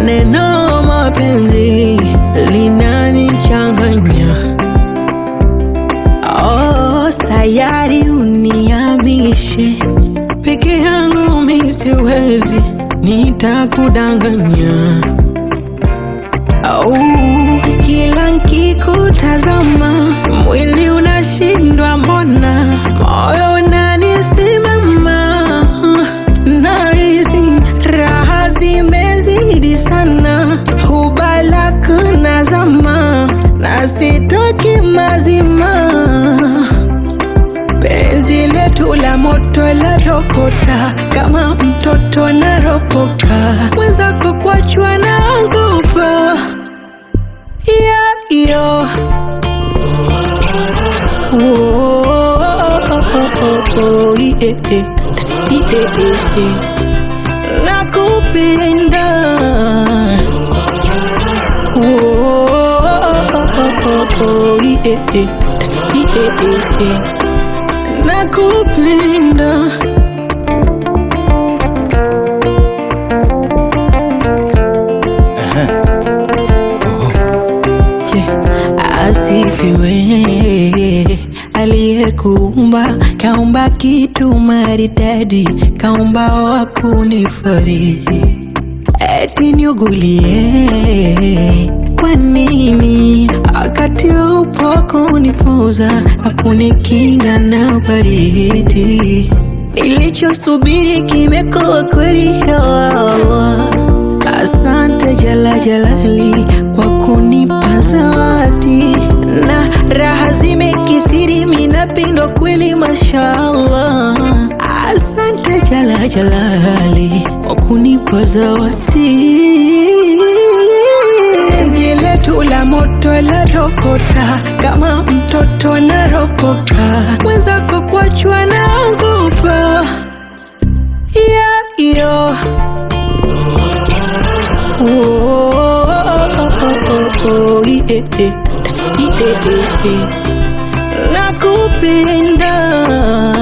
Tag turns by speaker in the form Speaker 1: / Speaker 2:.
Speaker 1: neno mapenzi linanichanganya. Oh, sayari uniamishe peke yangu mi siwezi, nitakudanganya. Oh, kila nkikutazama mwili unashindwa, mbona moyo unanisimama, nahisi raha zimezidi sana, hubalak nazama na sitoki mazima penzi letu la moto la rokota kama mtoto naropoka mwenzako kwachwa na ngupa yeah, yo. Oh, oh, oh, oh, yeah, yeah. Yeah, yeah, yeah. nakupenda Oh, oh, oh, oh, oh, yeah, yeah. Yeah, yeah, yeah. nakupenda Yeah. Asifiwe aliyekuumba, kaumba kitu maridadi, kaumba wa kunifariji, eti niugulie kwa nini wakati upo kunipoza na kunikinga na baridi? Nilichosubiri kimekuwa kweli, ya Allah. Asante Jala Jalali kwa kunipa zawadi na raha zimekithiri, minapindwa kweli, mashallah. Asante Jala Jalali kwa kunipa zawadi penzi letu la moto la rokota kama mtoto naropoka mwenzako kwachwa na ngupa yeah, yo. Oh, oh, oh, oh, oh, yeah, yeah. Yeah, yeah, yeah. nakupenda